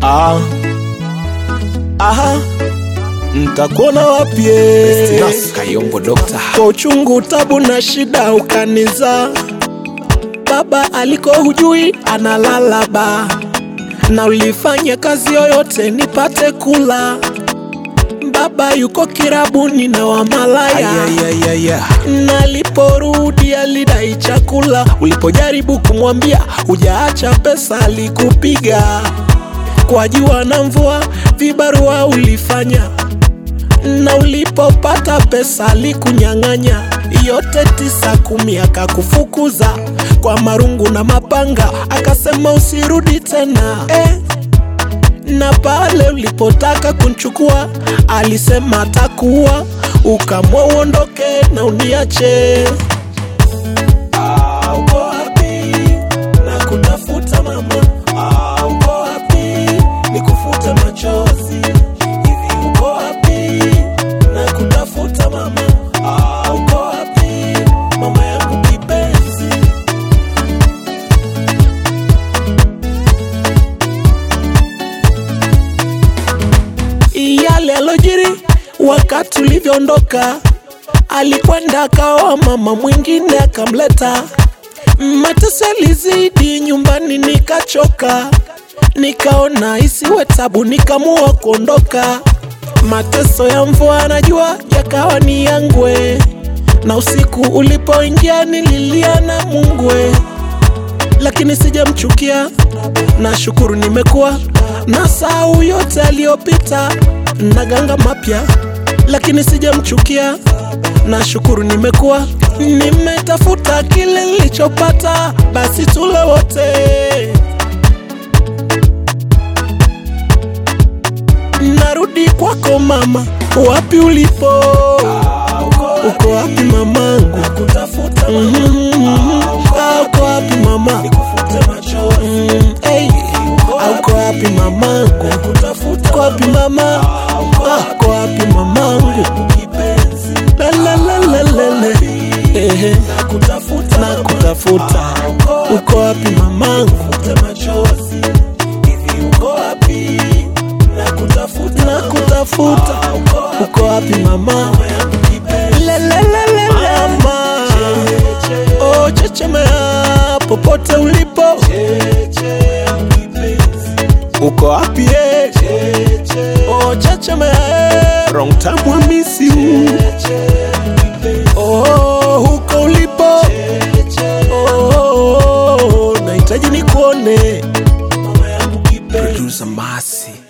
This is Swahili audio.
Ah. Aha. Ntakuona wapi? eh? Nas Kayombo Doctor. Kwa uchungu, tabu na shida ukaniza. Baba aliko hujui analala ba, na ulifanya kazi yoyote nipate kula. Baba yuko kirabuni na wamalaya Ayayayaya. Naliporudi alidai chakula, ulipojaribu kumwambia hujaacha pesa alikupiga. Kwa jua na mvua vibarua ulifanya, na ulipopata pesa alikunyang'anya. Yote tisa kumi akakufukuza kwa marungu na mapanga, akasema usirudi tena eh na pale ulipotaka kunchukua alisema atakuwa, ukamwa uondoke na uniache. Ah, uko wapi? Na kutafuta mama. Ah, uko wapi? Nikufute machozi. Hivi uko wapi? Na kutafuta mama. Ah, uko wapi? Mama yangu kipenzi. yale alojiri wakati ulivyoondoka, alikwenda akaoa mama mwingine akamleta. Mateso yalizidi nyumbani, nikachoka, nikaona isiwe tabu, nikamua kuondoka. Mateso ya mvua na jua yakawa ni yangwe, na usiku ulipoingia nililia na Mungwe, lakini sijamchukia nashukuru nimekuwa na sau yote aliyopita na ganga mapya, lakini sijamchukia. Nashukuru nimekuwa nimetafuta kile nilichopata, basi tule wote. Narudi kwako mama, wapi ulipo? Uko wapi mamangu? Mhm. Ah, Uko wapi mama? Mm, hey. Ah, Uko wapi mamangu? Uko wapi mama? Ah, Uko wapi mamangu? La la la la la la. Ehe. Nakutafuta. Uko wapi mamangu? Nakutafuta. Uko wapi mama? La la la la la. Mama. Oh, chechemea popote ulipo. Uko wapi eh? Oh, chechemea eh. Wrong time I miss you. Oh, huko ulipo. Oh, nahitaji nikuone. Producer Masi.